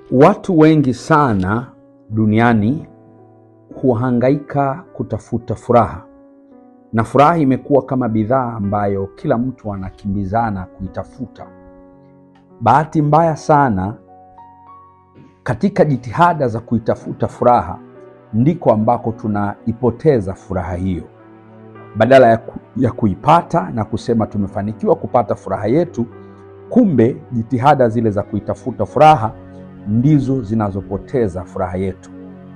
Watu wengi sana duniani huhangaika kutafuta furaha, na furaha imekuwa kama bidhaa ambayo kila mtu anakimbizana kuitafuta. Bahati mbaya sana, katika jitihada za kuitafuta furaha ndiko ambako tunaipoteza furaha hiyo. Badala ya, ku, ya kuipata na kusema tumefanikiwa kupata furaha yetu, kumbe jitihada zile za kuitafuta furaha ndizo zinazopoteza furaha yetu.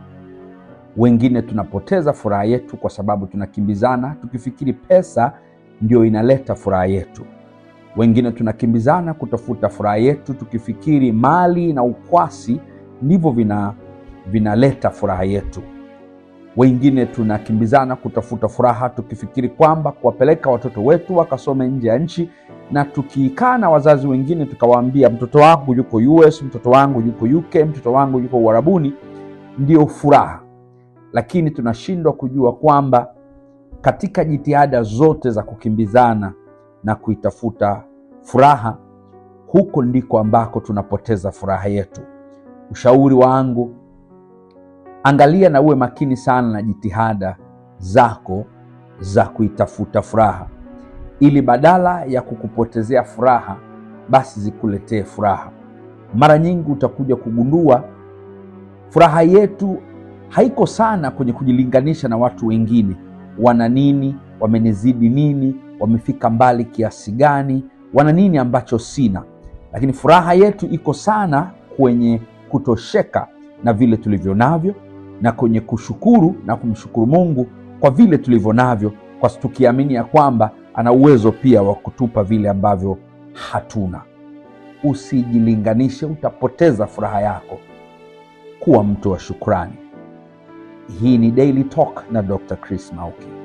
Wengine tunapoteza furaha yetu kwa sababu tunakimbizana tukifikiri pesa ndio inaleta furaha yetu. Wengine tunakimbizana kutafuta furaha yetu tukifikiri mali na ukwasi ndivyo vina vinaleta furaha yetu. Wengine tunakimbizana kutafuta furaha tukifikiri kwamba kuwapeleka watoto wetu wakasome nje ya nchi, na tukikaa na wazazi wengine tukawaambia mtoto wangu yuko US, mtoto wangu yuko UK, mtoto wangu yuko Uarabuni, ndio furaha. Lakini tunashindwa kujua kwamba katika jitihada zote za kukimbizana na kuitafuta furaha, huko ndiko ambako tunapoteza furaha yetu. Ushauri wangu, angalia na uwe makini sana na jitihada zako za kuitafuta furaha, ili badala ya kukupotezea furaha, basi zikuletee furaha. Mara nyingi utakuja kugundua furaha yetu haiko sana kwenye kujilinganisha na watu wengine, wana nini, wamenizidi nini, wamefika mbali kiasi gani, wana nini ambacho sina. Lakini furaha yetu iko sana kwenye kutosheka na vile tulivyo navyo na kwenye kushukuru na kumshukuru Mungu kwa vile tulivyo navyo, kwa tukiamini ya kwamba ana uwezo pia wa kutupa vile ambavyo hatuna. Usijilinganishe, utapoteza furaha yako. Kuwa mtu wa shukrani. Hii ni Daily Talk na Dr. Chris Mauki.